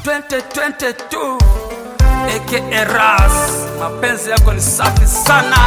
2022 aka Ras, mapenzi yako ni safi sana.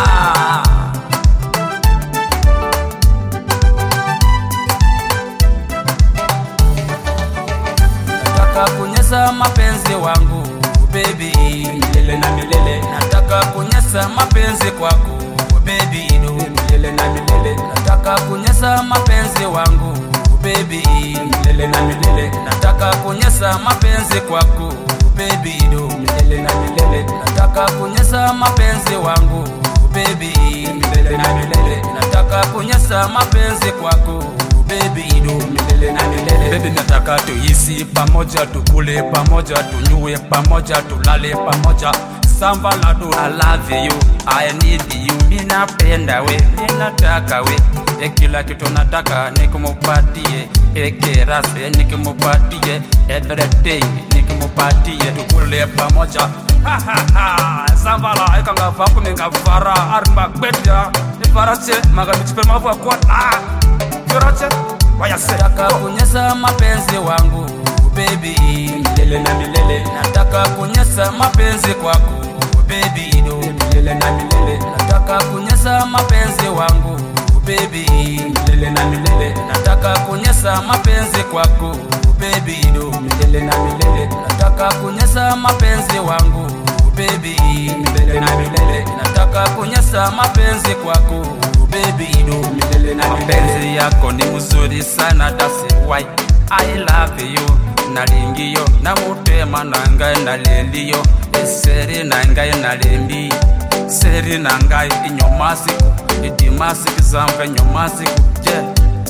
Nataka kunyesa mapenzi wangu baby, milele na milele. Nataka kunyesa mapenzi kwako baby, do milele na milele. Nataka kunyesa mapenzi wangu baby, milele na milele. Nataka kunyesa mapenzi kwako baby, do milele na milele. Nataka kunyesa mapenzi wangu baby, milele na milele. Nataka kunyesa mapenzi kwako baby, do milele na milele. Baby, nataka tuishi pamoja, tukule pamoja, tunyue pamoja, tulale pamoja samba la do I love you, I need you, minapenda we, minataka we e kila kitu nataka nikumupatie, ekerase nikimupatie, everything nikimupatie, tukule pamoja Ha, ha, ha. sambala ikanga vaku ningavara arimba gbedya ivarache magamichipemavua kwata yorache wayase nataka kunyesa mapenzi wangu baby milele na milele nataka kunyesa mapenzi kwako baby do milele na milele nataka kunyesa mapenzi wangu baby milele na milele nataka kunyesa mapenzi kwako baby do milele na milele nataka kunyesa mapenzi wangu baby milele na milele nataka kunyesa mapenzi kwako baby do milele na mapenzi yako ni mzuri sana that's why I love you nalingiyo namutema nangai naleliyo eseri nangai nalembi seri nangai inyomasiku idimasiku zamba inyomasiku je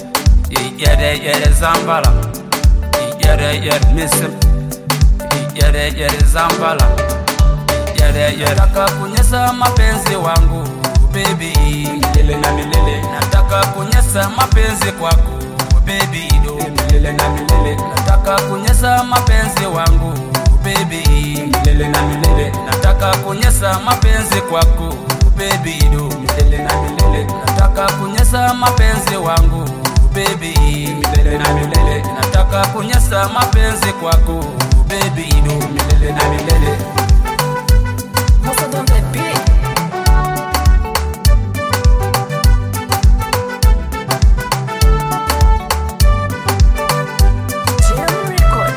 iyereyere zambala iyereyere misim iyereyere zambala iyereyere nataka kunyesa mapenzi wangu baby milele na milele nataka kunyesa mapenzi kwako baby do milele na milele nataka kunyesa mapenzi wangu baby milele na milele nataka kunyesa mapenzi kwako baby do milele na milele nataka kunyesa mapenzi wangu baby milele na milele nataka kunyesa mapenzi kwako baby do milele na milele Hustle on the beat. Jam record.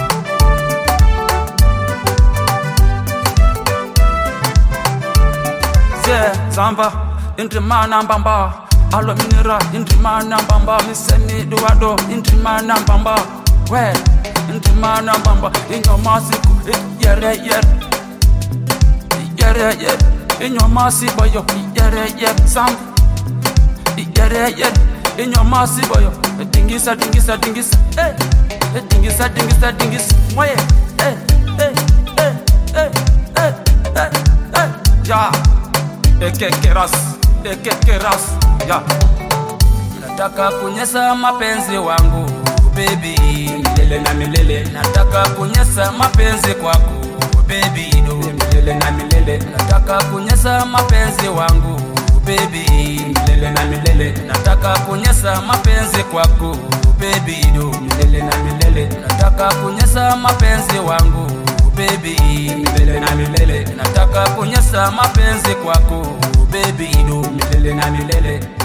ze zamba indrimana mbamba alominira indrimana mbamba miseni duwado indrimana mbamba we indrimana mbamba inyomasiku iyereyere iyereyere inyomasiboyo iyereyere zamba iyereyere inyomasiboyo dingisa dingisa dingisa eh, eh, dingisa dingisa dingisa moye eh, eh, eh, eh, eh, eh, eh, ya ekekeras ekekeras ya nataka kunyesa mapenzi wangu baby milele na milele nataka kunyesa mapenzi kwako baby do milele na milele nataka kunyesa mapenzi wangu baby milele na milele nataka kunyesa mapenzi kwako baby do milele na milele nataka kunyesa mapenzi wangu baby milele na milele nataka kunyesa mapenzi kwako baby do milele na milele